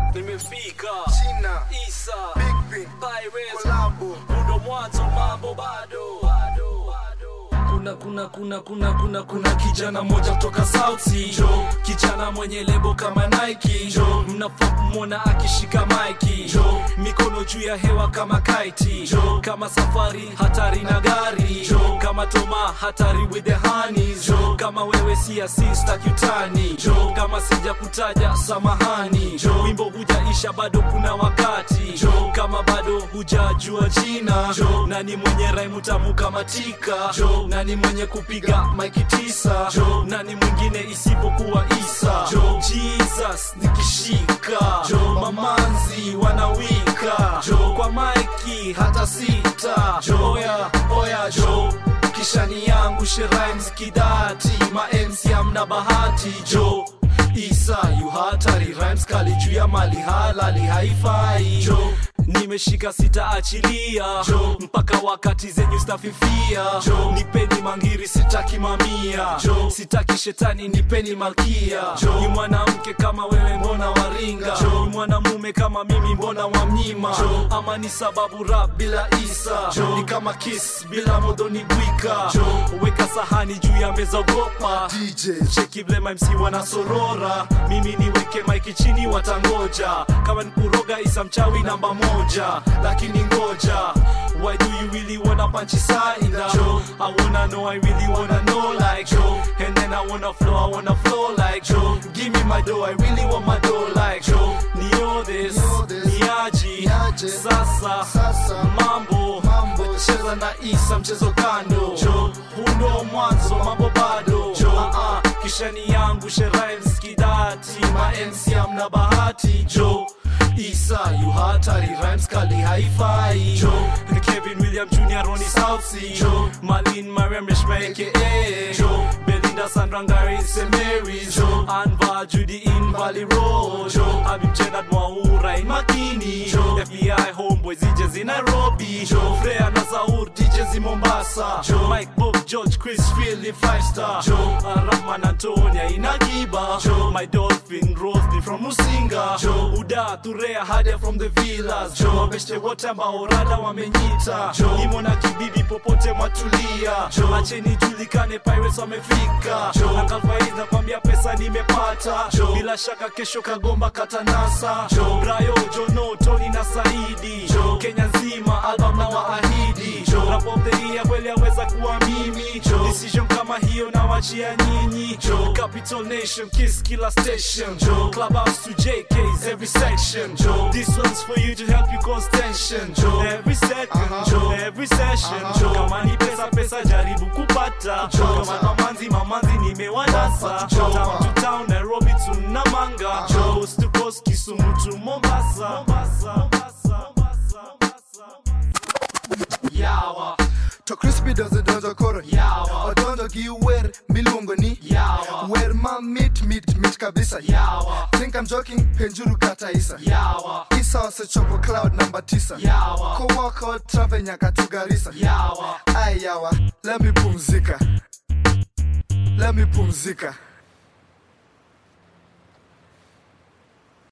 nimefika China, Isa Big Pin, Pirates Kolabo, Mundo mwanzo mambo bado kuna kuna kuna kuna kuna kuna kijana moja kutoka South Sea jo kijana mwenye lebo kama Nike jo mnafaa kumwona akishika maiki jo mikono juu ya hewa kama kaiti jo kama safari hatari na gari jo kama Toma hatari with the honeys jo kama wewe si asista kitani jo kama sija kutaja samahani jo wimbo hujaisha bado kuna wakati jo kama bado hujajua jina jo nani mwenye raimu tamu kama tika jo nani mwenye kupiga maiki tisa jo nani mwingine isipokuwa isa jo jesus nikishika jo mamanzi wanawika jo kwa maiki hata sita jo oya oya jo kishani yangu sherimes kidati ma MC amna bahati jo isa yu hatari rhymes kali juu ya mali halali haifai jo nimeshika sitaachilia jo mpaka wakati zenyu stafifia jo nipeni mangiri sitaki mamia jo sitaki shetani nipeni malkia jo ni mwanamke kama wewe mbona waringa jo ni mwanamume kama mimi mbona wamnyima jo ama ni sababu rap bila isa jo ni kama kiss bila modoni bwika jo weka sahani juu ya meza ogopa DJ, cheki vile MC wanasorora mimi niweke maiki chini watangoja kama nikuroga isa mchawi namba moja lakini ngoja why do you really wanna punch isaida Joe I wanna know I really wanna know like Joe and then I wanna flow I wanna flow like Joe give me my dough I really want my dough like Joe nio this Nio this, niaji niaje, sasa sasa, mambo mambo, cheza na isa mchezo kando jo hundo mwanzo mambo bado jo uh -uh. kishani yangu sherimes kidati ma MC amna bahati jo isa yu hatari rhymes kali haifai jo Kevin William Jr. Ronnie South Sea jo Malin Mariam Reshma aka jo Belinda Sandra Ngari St. Mary's jo Anva Judy in Valley Road jo Habib Jenad Mwaura in Makini jo FBI Homeboys DJs in Nairobi jo Freya na Zaur DJs in Mombasa jo Mike Bob George Chris Field in Five Star jo Rahman Antonia in Akiba jo My Dolphin Rosny from Musinga jo Uda Turea Hadia from the Villas jo Wabeshte wote ambao rada wamenyita jo Imo na kibibi popote mwatulia jo Acheni julikane Pirates wamefika jo Akalfaiz nakwambia pesa nimepata jo Bila shaka kesho kagomba katanasa jo Brayo Jono Tony na Saidi jo Kenya nzima album na waahidi jo Rap of the year kweli aweza kuwa mimi jo Decision kama hiyo na wachia nyinyi jo Capital Nation Kiss kila station jo Clubhouse to JK's every section jo This one's for you to help you cause tension jo Every second jo every session jo Kama ni pesa pesa jaribu kupata jo Kama mamanzi mamanzi nimewanasa jo Town to town Nairobi to Namanga jo Coast to coast Kisumu to Mombasa Mombasa Mombasa Mombasa Yawa to crispy doesn't donjo koro Yawa odonjo gi wer miluongo ni Yawa wer ma mit mit mit kabisa Yawa think I'm joking penjuru kata isa Yawa isa osechopo cloud namba tisa Yawa kowako travel nyaka to garisa Yawa ayawa let me pumzika let me pumzika